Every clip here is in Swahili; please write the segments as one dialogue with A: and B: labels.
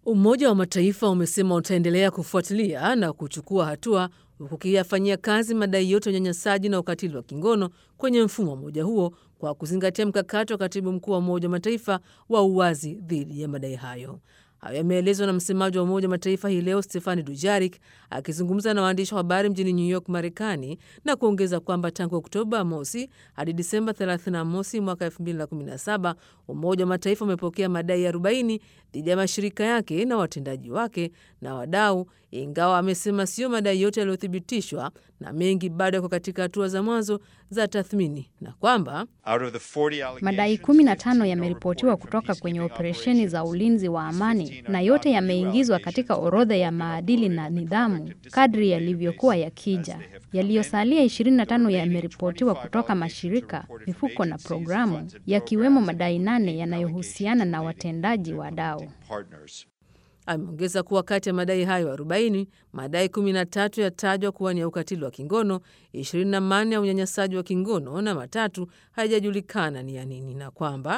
A: Umoja wa Mataifa umesema utaendelea kufuatilia na kuchukua hatua huku ukiyafanyia kazi madai yote ya unyanyasaji na ukatili wa kingono kwenye mfumo wa umoja huo kwa kuzingatia mkakati wa katibu mkuu wa Umoja wa Mataifa wa uwazi dhidi ya madai hayo. Hayo yameelezwa na msemaji wa Umoja wa Mataifa hii leo Stefani Dujarik akizungumza na waandishi wa habari mjini New York, Marekani, na kuongeza kwamba tangu Oktoba mosi hadi Disemba 31 mosi mwaka 2017 Umoja wa Mataifa umepokea madai 40 dhidi ya mashirika yake na watendaji wake na wadau, ingawa amesema sio madai yote yaliyothibitishwa na mengi bado yako katika hatua za mwanzo za tathmini na kwamba
B: madai 15 yameripotiwa kutoka kwenye operesheni za ulinzi wa amani na yote yameingizwa katika orodha ya maadili na nidhamu kadri yalivyokuwa yakija. Yaliyosalia 25 yameripotiwa kutoka mashirika, mifuko na programu, yakiwemo madai nane yanayohusiana na watendaji wadau.
A: Ameongeza kuwa kati ya madai hayo 40, madai 13 yatajwa kuwa ni ya ukatili wa kingono, 24 ya unyanyasaji wa kingono na matatu hayajajulikana ni ya nini, na kwamba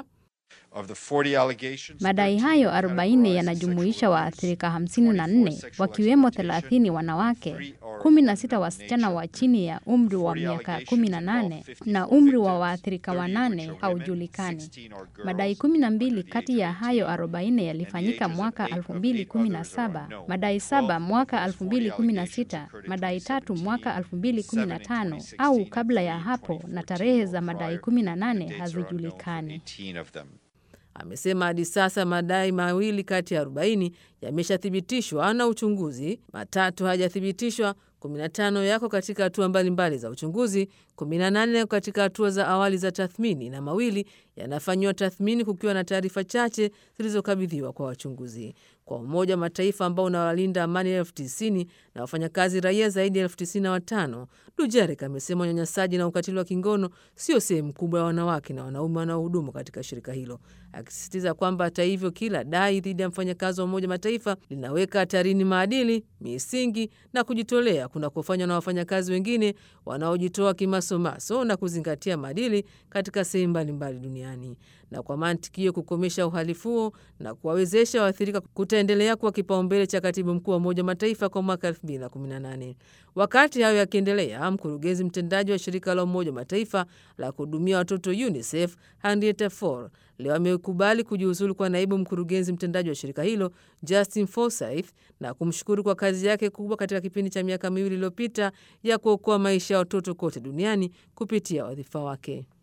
B: madai hayo 40 yanajumuisha waathirika 54 wakiwemo 30 wanawake, 16 wasichana wa chini ya umri wa miaka 18 na umri wa waathirika wanane haujulikani. Madai 12 kati ya hayo 40 yalifanyika mwaka 2017, madai saba mwaka 2016, madai tatu mwaka 2015 au kabla ya hapo, na tarehe za madai 18 hazijulikani.
A: Amesema hadi sasa madai mawili kati ya 40 yameshathibitishwa na uchunguzi, matatu hayajathibitishwa, 15 yako katika hatua mbalimbali za uchunguzi, 18 yako katika hatua za awali za tathmini na mawili yanafanyiwa tathmini kukiwa na taarifa chache zilizokabidhiwa kwa wachunguzi. Kwa Umoja wa Mataifa ambao unawalinda amani elfu tisini na wafanyakazi raia zaidi ya elfu tisini na watano, Dujarek amesema unyanyasaji na ukatili wa kingono sio sehemu kubwa ya wanawake na wanaume wanaohudumu katika shirika hilo, akisisitiza kwamba hata hivyo, kila dai dhidi ya mfanyakazi wa Umoja Mataifa linaweka hatarini maadili, misingi na kujitolea kunakofanywa na wafanyakazi wengine wanaojitoa kimasomaso na kuzingatia maadili katika sehemu mbalimbali duniani. Na kwa mantiki hiyo, kukomesha uhalifu huo na kuwawezesha waathirika kutaendelea kuwa kipaumbele cha katibu mkuu wa Umoja wa Mataifa kwa mwaka 2018. Wakati hayo yakiendelea, mkurugenzi mtendaji wa shirika la Umoja wa Mataifa la kuhudumia watoto UNICEF Henrietta Fore leo amekubali kujiuzulu kwa naibu mkurugenzi mtendaji wa shirika hilo Justin Forsyth na kumshukuru kwa kazi yake kubwa katika kipindi cha miaka miwili iliyopita ya kuokoa maisha ya watoto kote duniani kupitia wadhifa wake.